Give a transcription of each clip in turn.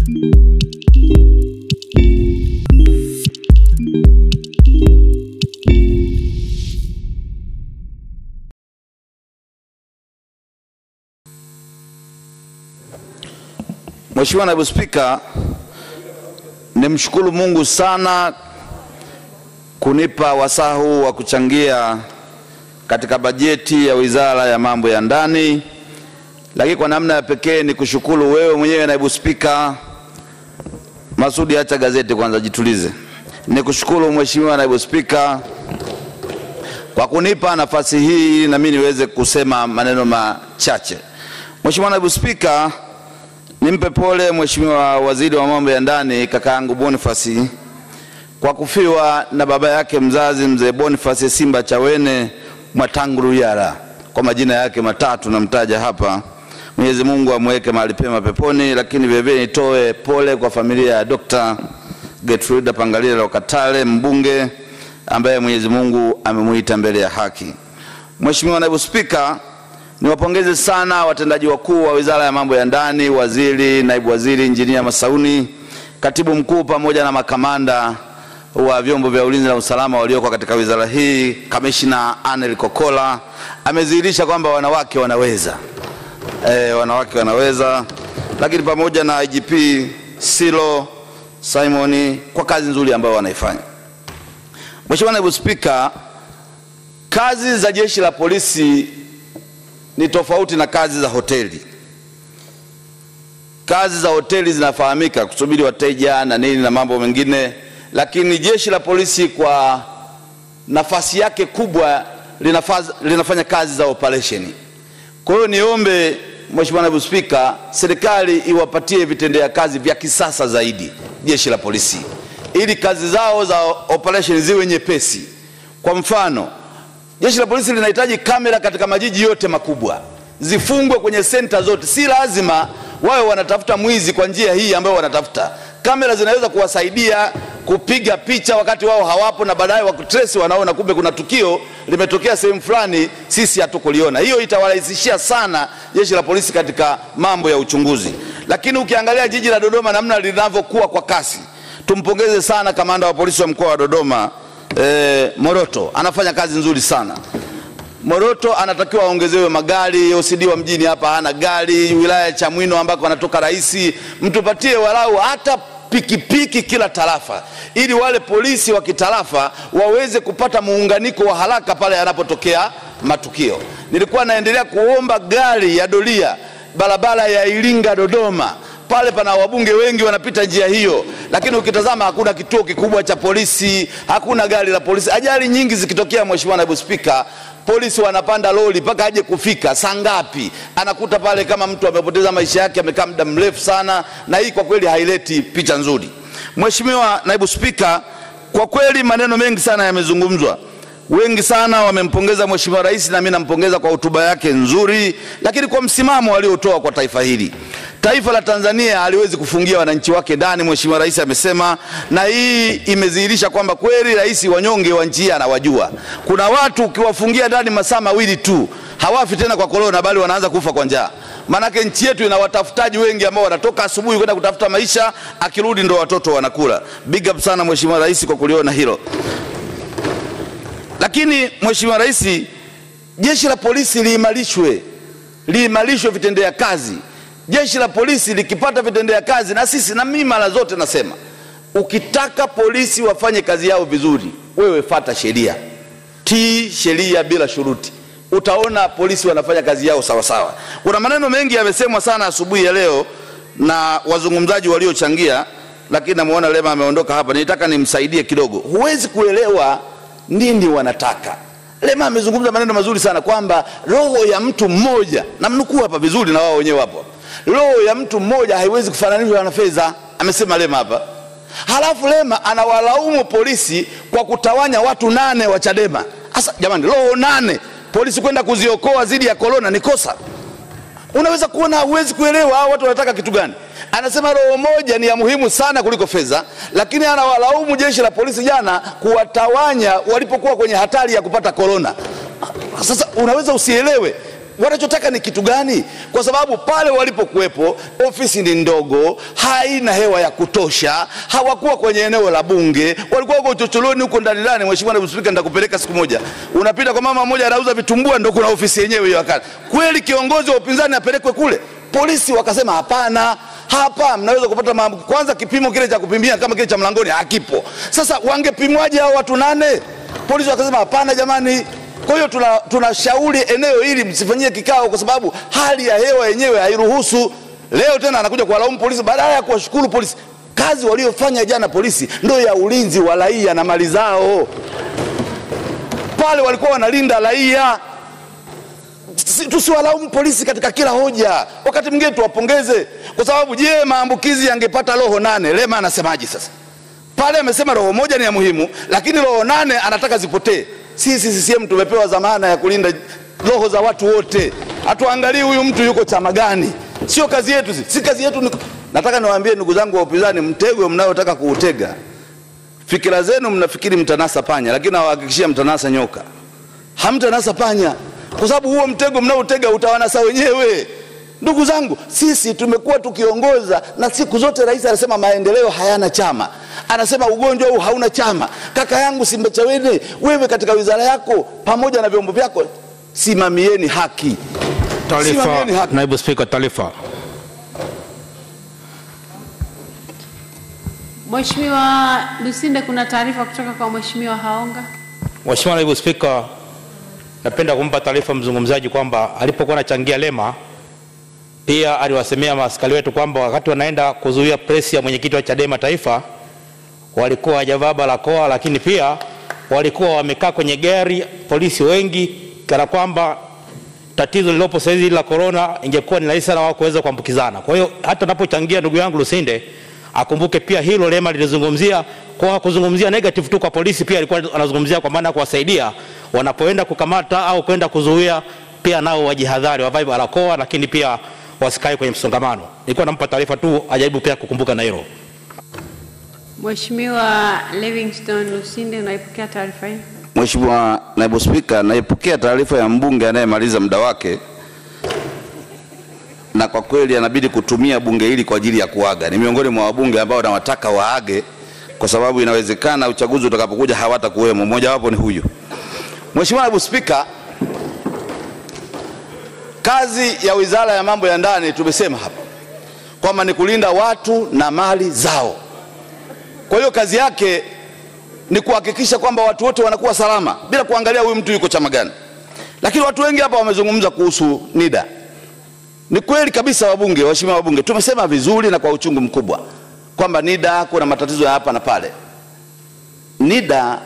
Mheshimiwa Naibu Spika, nimshukuru Mungu sana kunipa wasaa huu wa kuchangia katika bajeti ya Wizara ya Mambo ya Ndani, lakini kwa namna ya pekee ni kushukuru wewe mwenyewe Naibu Spika Masudi, acha gazeti kwanza, jitulize. Nikushukuru Mheshimiwa Naibu Spika kwa kunipa nafasi hii na mimi niweze kusema maneno machache. Mheshimiwa Naibu Spika, nimpe pole Mheshimiwa Waziri wa Mambo ya Ndani kakaangu Boniface kwa kufiwa na baba yake mzazi mzee Boniface Simba Chawene Mwatanguru Yara, kwa majina yake matatu namtaja hapa. Mwenyezi Mungu amweke mahali pema peponi, lakini vilevile nitoe pole kwa familia ya Dr. Gertruda Pangalile Lokatale mbunge ambaye Mwenyezi Mungu amemuita mbele ya haki. Mheshimiwa Naibu Spika, niwapongeze sana watendaji wakuu wa Wizara ya Mambo ya Ndani, waziri, naibu waziri, injinia Masauni, katibu mkuu pamoja na makamanda wa vyombo vya ulinzi na usalama walioko katika wizara hii. Kamishna Anel Kokola amedhihirisha kwamba wanawake wanaweza e, wanawake wanaweza, lakini pamoja na IGP Silo Simoni kwa kazi nzuri ambayo wanaifanya. Mheshimiwa Naibu Spika, kazi za jeshi la polisi ni tofauti na kazi za hoteli. Kazi za hoteli zinafahamika kusubiri wateja na nini na mambo mengine, lakini jeshi la polisi kwa nafasi yake kubwa linafaz, linafanya kazi za operesheni. Kwa hiyo niombe Mheshimiwa Naibu Spika, serikali iwapatie vitendea kazi vya kisasa zaidi jeshi la polisi ili kazi zao za operation ziwe nyepesi. Kwa mfano, jeshi la polisi linahitaji kamera katika majiji yote makubwa, zifungwe kwenye senta zote. Si lazima wawe wanatafuta mwizi kwa njia hii ambayo wanatafuta. Kamera zinaweza kuwasaidia kupiga picha wakati wao hawapo, na baadaye wakutresi wanaona kumbe kuna tukio limetokea sehemu fulani, sisi hatukuliona. Hiyo itawarahisishia sana jeshi la polisi katika mambo ya uchunguzi. Lakini ukiangalia jiji la Dodoma namna linavyokuwa kwa kasi, tumpongeze sana kamanda wa polisi wa mkoa wa Dodoma eh, Moroto anafanya kazi nzuri sana. Moroto anatakiwa aongezewe magari. OCD wa mjini hapa hana gari, wilaya ya Chamwino ambako anatoka rais, mtupatie walau hata pikipiki kila tarafa, ili wale polisi wa kitarafa waweze kupata muunganiko wa haraka pale yanapotokea matukio. Nilikuwa naendelea kuomba gari ya doria barabara ya Iringa Dodoma pale pana wabunge wengi wanapita njia hiyo, lakini ukitazama hakuna kituo kikubwa cha polisi, hakuna gari la polisi. Ajali nyingi zikitokea, Mheshimiwa Naibu Spika, polisi wanapanda lori mpaka aje kufika saa ngapi, anakuta pale kama mtu amepoteza maisha yake, amekaa muda mrefu sana, na hii kwa kweli haileti picha nzuri. Mheshimiwa Naibu Spika, kwa kweli maneno mengi sana yamezungumzwa wengi sana wamempongeza Mheshimiwa Rais na mimi nampongeza kwa hotuba yake nzuri, lakini kwa msimamo aliotoa kwa taifa hili. Taifa la Tanzania haliwezi kufungia wananchi wake ndani, Mheshimiwa Rais amesema, na hii imedhihirisha kwamba kweli rais wanyonge wa nchi hii anawajua. Kuna watu ukiwafungia ndani masaa mawili tu hawafi tena kwa korona, bali wanaanza kufa kwa njaa. Maanake nchi yetu ina watafutaji wengi ambao wanatoka asubuhi kwenda kutafuta maisha, akirudi ndo watoto wanakula. Big up sana Mheshimiwa Rais kwa kuliona hilo. Lakini Mheshimiwa Rais, jeshi la polisi liimarishwe, liimarishwe vitendea kazi. Jeshi la polisi likipata vitendea kazi, na sisi na mimi mara zote nasema, ukitaka polisi wafanye kazi yao vizuri, wewe fata sheria, tii sheria bila shuruti, utaona polisi wanafanya kazi yao sawa sawa. Kuna maneno mengi yamesemwa sana asubuhi ya leo na wazungumzaji waliochangia, lakini namuona Lema ameondoka hapa, nitaka nimsaidie kidogo. Huwezi kuelewa nini wanataka. Lema amezungumza maneno mazuri sana kwamba roho ya mtu mmoja, namnukuu hapa vizuri, na wao wenyewe hapo, roho ya mtu mmoja haiwezi kufananishwa na fedha, amesema Lema hapa. Halafu Lema anawalaumu polisi kwa kutawanya watu nane wa Chadema. Sasa jamani, roho nane polisi kwenda kuziokoa dhidi ya korona ni kosa? Unaweza kuona, huwezi kuelewa hao watu wanataka kitu gani. Anasema roho moja ni ya muhimu sana kuliko fedha, lakini anawalaumu jeshi la polisi jana kuwatawanya walipokuwa kwenye hatari ya kupata korona. Sasa unaweza usielewe wanachotaka ni kitu gani? Kwa sababu pale walipokuwepo ofisi ni ndogo, haina hewa ya kutosha, hawakuwa kwenye eneo la bunge, walikuwa huko chochoroni huko ndani ndani. Mheshimiwa Naibu Spika, nitakupeleka siku moja, unapita kwa mama mmoja anauza vitumbua, ndo kuna ofisi yenyewe hiyo. Wakati kweli kiongozi wa upinzani apelekwe kule? Polisi wakasema hapana, hapa mnaweza kupata maambukizi. Kwanza kipimo kile cha kupimia kama kile cha mlangoni hakipo. Sasa wangepimwaje hao watu nane? Polisi wakasema hapana, jamani. Kwa hiyo tunashauri tuna eneo hili msifanyie kikao, kwa sababu hali ya hewa yenyewe hairuhusu. Leo tena anakuja kuwalaumu polisi badala ya kuwashukuru polisi. Kazi waliofanya jana polisi ndio ya ulinzi wa raia na mali zao. Pale walikuwa wanalinda raia. Tusiwalaumu polisi katika kila hoja, wakati mwingine tuwapongeze, kwa sababu je, maambukizi yangepata roho nane, Lema anasemaje sasa? Pale amesema roho moja ni ya muhimu, lakini roho nane anataka zipotee. Sisi CCM tumepewa dhamana ya kulinda roho za watu wote, hatuangalii huyu mtu yuko chama gani. Sio kazi yetu, si kazi yetu ni... Nataka niwaambie ndugu zangu wa upinzani, mtego mnayotaka kuutega, fikira zenu mnafikiri mtanasa panya, lakini nawahakikishia mtanasa nyoka, hamtanasa panya, kwa sababu huo mtego mnaotega utawanasa wenyewe. Ndugu zangu, sisi tumekuwa tukiongoza na siku zote rais anasema maendeleo hayana chama, anasema ugonjwa huu hauna chama. Kaka yangu Simbachawene, wewe katika wizara yako pamoja na vyombo vyako simamieni haki. Taarifa. Naibu Spika, taarifa. Mheshimiwa Lusinde, kuna taarifa kutoka kwa Mheshimiwa Haonga. Mheshimiwa Naibu Spika, napenda kumpa taarifa mzungumzaji kwamba alipokuwa anachangia Lema pia aliwasemea maaskari wetu kwamba wakati wanaenda kuzuia presi ya mwenyekiti wa Chadema Taifa walikuwa hawajavaa barakoa, lakini pia walikuwa wamekaa kwenye gari polisi wengi, kana kwamba tatizo lililopo sasa hivi la corona ingekuwa ni rahisi sana wao kuweza kuambukizana. Kwa hiyo hata anapochangia ndugu yangu Lusinde akumbuke pia hilo Lema lilizungumzia kwa kuzungumzia negative tu kwa polisi, pia alikuwa anazungumzia kwa maana ya kuwasaidia wanapoenda kukamata au kwenda kuzuia, pia nao wajihadhari, wavae barakoa, lakini pia wasikae kwenye msongamano. Nilikuwa nampa taarifa tu ajaribu pia kukumbuka na hilo. Mheshimiwa Livingstone Lusinde, unaipokea taarifa hii? Mheshimiwa Naibu Spika, naipokea taarifa ya mbunge anayemaliza muda wake, na kwa kweli anabidi kutumia bunge hili kwa ajili ya kuaga. Ni miongoni mwa wabunge ambao nawataka waage, kwa sababu inawezekana uchaguzi utakapokuja hawatakuwemo. Mmoja wapo ni huyu. Mheshimiwa Naibu Spika, kazi ya Wizara ya Mambo ya Ndani tumesema hapa kwamba ni kulinda watu na mali zao. Kwa hiyo kazi yake ni kuhakikisha kwamba watu wote wanakuwa salama bila kuangalia huyu mtu yuko chama gani. Lakini watu wengi hapa wamezungumza kuhusu NIDA. Ni kweli kabisa, wabunge, waheshimiwa wabunge, tumesema vizuri na kwa uchungu mkubwa kwamba NIDA kuna matatizo ya hapa na pale. NIDA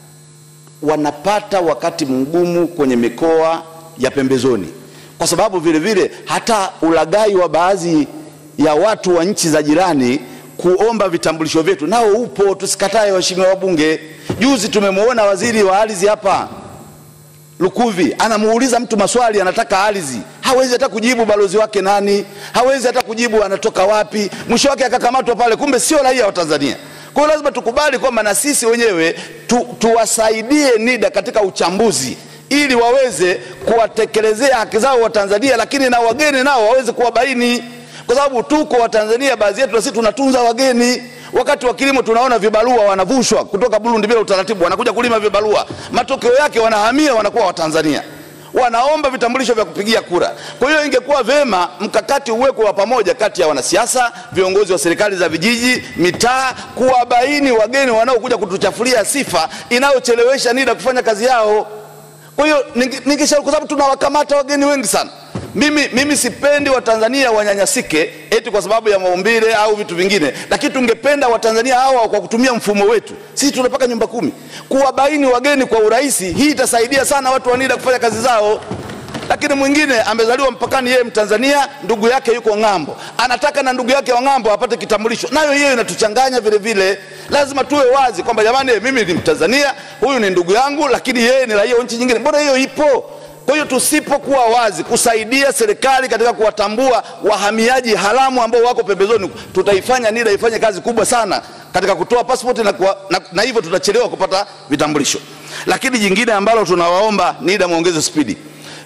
wanapata wakati mgumu kwenye mikoa ya pembezoni, kwa sababu vile vile hata ulaghai wa baadhi ya watu wa nchi za jirani kuomba vitambulisho vyetu nao upo, tusikatae waheshimiwa wabunge. Juzi tumemwona waziri wa ardhi hapa Lukuvi anamuuliza mtu maswali, anataka ardhi, hawezi hata kujibu balozi wake nani, hawezi hata kujibu anatoka wapi, mwisho wake akakamatwa pale, kumbe sio raia wa Tanzania. Kwa hiyo lazima tukubali kwamba na sisi wenyewe tu, tuwasaidie NIDA katika uchambuzi ili waweze kuwatekelezea haki zao wa Tanzania, lakini na wageni nao waweze kuwabaini kwa sababu tuko Watanzania baadhi yetu na sisi tunatunza wageni. Wakati wa kilimo tunaona vibarua wanavushwa kutoka Burundi bila utaratibu, wanakuja kulima vibarua, matokeo yake wanahamia, wanakuwa Watanzania, wanaomba vitambulisho vya kupigia kura. Kwa hiyo ingekuwa vema mkakati uwekwe wa pamoja kati ya wanasiasa, viongozi wa serikali za vijiji, mitaa, kuwabaini wageni wanaokuja kutuchafulia sifa inayochelewesha NIDA kufanya kazi yao. Kwa hiyo ningeshauri, kwa sababu tunawakamata wageni wengi sana mimi, mimi sipendi Watanzania wanyanyasike eti kwa sababu ya maumbile au vitu vingine, lakini tungependa Watanzania hawa kwa kutumia mfumo wetu, sisi tunapaka nyumba kumi, kuwabaini wageni kwa urahisi. Hii itasaidia sana watu wa NIDA kufanya kazi zao. Lakini mwingine amezaliwa mpakani, yeye Mtanzania, ndugu yake yuko ng'ambo, anataka na ndugu yake wa ng'ambo apate kitambulisho, nayo hiyo inatuchanganya vile vile. Lazima tuwe wazi kwamba jamani, mimi ni Mtanzania, huyu ni ndugu yangu, lakini yeye ni raia wa nchi nyingine. Mbona hiyo ipo? Kwa hiyo tusipokuwa wazi kusaidia serikali katika kuwatambua wahamiaji haramu ambao wako pembezoni, tutaifanya NIDA ifanye kazi kubwa sana katika kutoa pasipoti na, kuwa, na, na hivyo tutachelewa kupata vitambulisho. Lakini jingine ambalo tunawaomba NIDA muongeze spidi,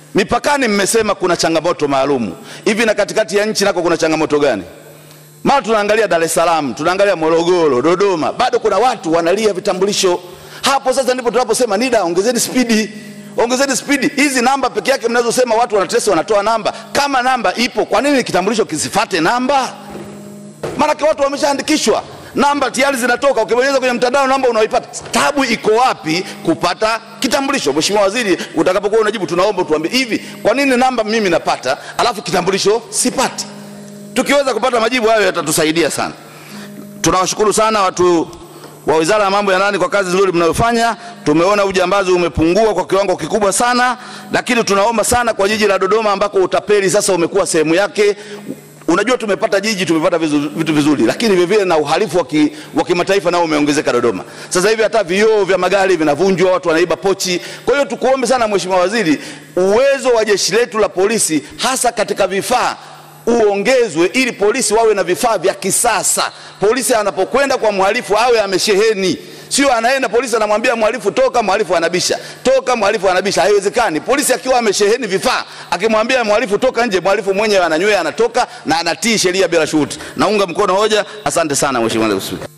Mipakani mmesema kuna changamoto maalumu hivi, na katikati ya nchi nako kuna changamoto gani? Mara tunaangalia Dar es Salaam, tunaangalia Morogoro, Dodoma, bado kuna watu wanalia vitambulisho. Hapo sasa ndipo tunaposema NIDA, ongezeni spidi, ongezeni spidi. Hizi namba peke yake mnazosema watu wanatesa, wanatoa namba. Kama namba ipo, kwa nini kitambulisho kisifate namba? Maanake watu wameshaandikishwa, namba tayari zinatoka, ukibonyeza kwenye mtandao namba unaipata. Tabu iko wapi kupata kitambulisho? Mheshimiwa Waziri, utakapokuwa unajibu, tunaomba tuambie hivi, kwa nini namba mimi napata alafu kitambulisho sipati? Tukiweza kupata majibu hayo yatatusaidia sana. Tunawashukuru sana watu wa Wizara ya Mambo ya Ndani kwa kazi nzuri mnayofanya. Tumeona ujambazi umepungua kwa kiwango kikubwa sana, lakini tunaomba sana kwa jiji la Dodoma ambako utapeli sasa umekuwa sehemu yake. Unajua, tumepata jiji, tumepata vizu- vitu vizuri, lakini vile vile na uhalifu wa ki- wa kimataifa nao umeongezeka Dodoma. Sasa hivi hata vioo vya magari vinavunjwa, watu wanaiba pochi. Kwa hiyo tukuombe sana Mheshimiwa Waziri, uwezo wa jeshi letu la polisi hasa katika vifaa uongezwe ili polisi wawe na vifaa vya kisasa. Polisi anapokwenda kwa mhalifu awe amesheheni, sio anaenda polisi anamwambia mhalifu toka, mhalifu anabisha, toka, mhalifu anabisha. Haiwezekani. Polisi akiwa amesheheni vifaa, akimwambia mhalifu toka nje, mhalifu mwenyewe ananywea, anatoka na anatii sheria bila shuruti. Naunga mkono hoja. Asante sana Mheshimiwa Naibu Spika.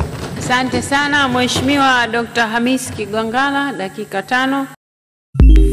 Asante sana Mheshimiwa Dr. Hamis Kigwangalla, dakika tano.